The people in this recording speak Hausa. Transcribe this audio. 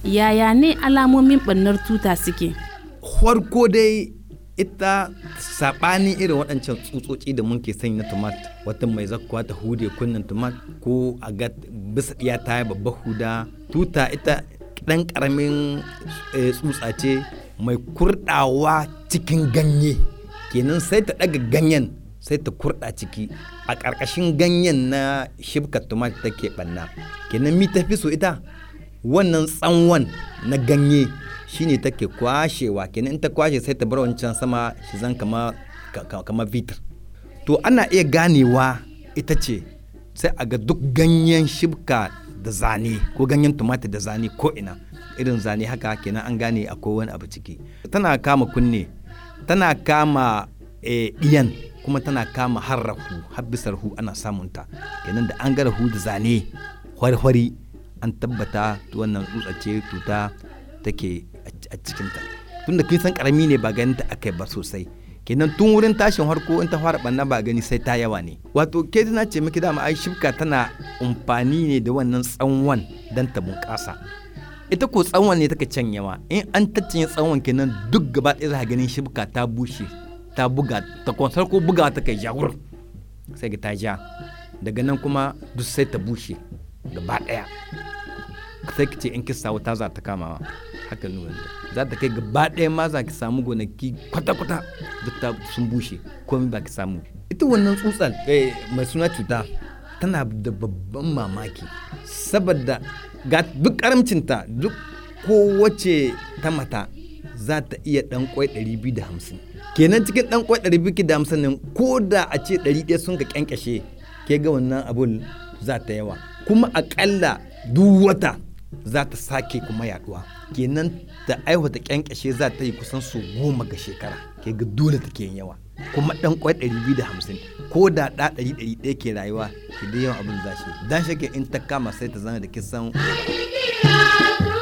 yaya ne alamomin ɓannar tuta suke farko dai ita saɓanin irin waɗancan tsutsotsi da muke sanya na tomat wata mai zakkuwa ta hude kunnen tomat ko a ga bisa iya ta yi babbar huda tuta ita ɗan ƙaramin tsutsa ce mai kurɗawa cikin ganye kenan sai ta ɗaga ganyen sai ta kurɗa ciki a ƙarƙashin ganyen na shibka tomat take ɓanna kenan mi tafi so ita wannan tsanwan na ganye shine take kwashewa kenan in ta kwashe sai ta bar wancan sama shi zan kama kama vitir to ana iya ganewa ita ce sai a ga duk ganyen shibka da zane ko ganyen tumatir da zane ko ina irin zane haka kenan an gane akwai wani abu ciki tana kama kunne tana kama ɗiyan kuma tana kama har rahu har bisar hu ana samunta kenan da an ga rahu da zane hwari an tabbata wannan tsutsa ce tuta take a cikinta tun da kin san karami ne ba ganin ta akai ba sosai kenan tun wurin tashin harko in ta fara banna ba gani sai ta yawa ne wato ke na ce miki dama ai shibka tana amfani ne da wannan tsanwan dan ta bunƙasa ita ko tsawon ne take canyewa in an taccinye tsawon kenan duk gaba ɗaya za ganin shibka ta bushe ta buga ta kwansar ko buga ta kai jawur sai ga ta ja daga nan kuma duk sai ta bushe gaba ɗaya sai ki ce in kisa wuta za ta kamawa haka nuna za ta kai gaba ɗaya ma za ki samu gonaki kwata-kwata duk ta sun bushe komai ba ki samu ita wannan tsutsar mai suna cuta tana da babban mamaki saboda ga duk karamcinta duk kowace ta mata za ta iya ɗan kwai 250 kenan cikin ɗan kwai 250 nan ko da a ce 100 sun ka kyankyashe ke ga wannan abun za ta yawa kuma aƙalla duk wata za ta sake kuma yaduwa kenan da aiwata kyankyashe za ta yi kusan su goma ga shekara ke ga dole take yin yawa kuma dan kwai 250 ko da da 100 ke rayuwa ke da yawan abin zashi dan shake in ta kama sai ta zama da kisan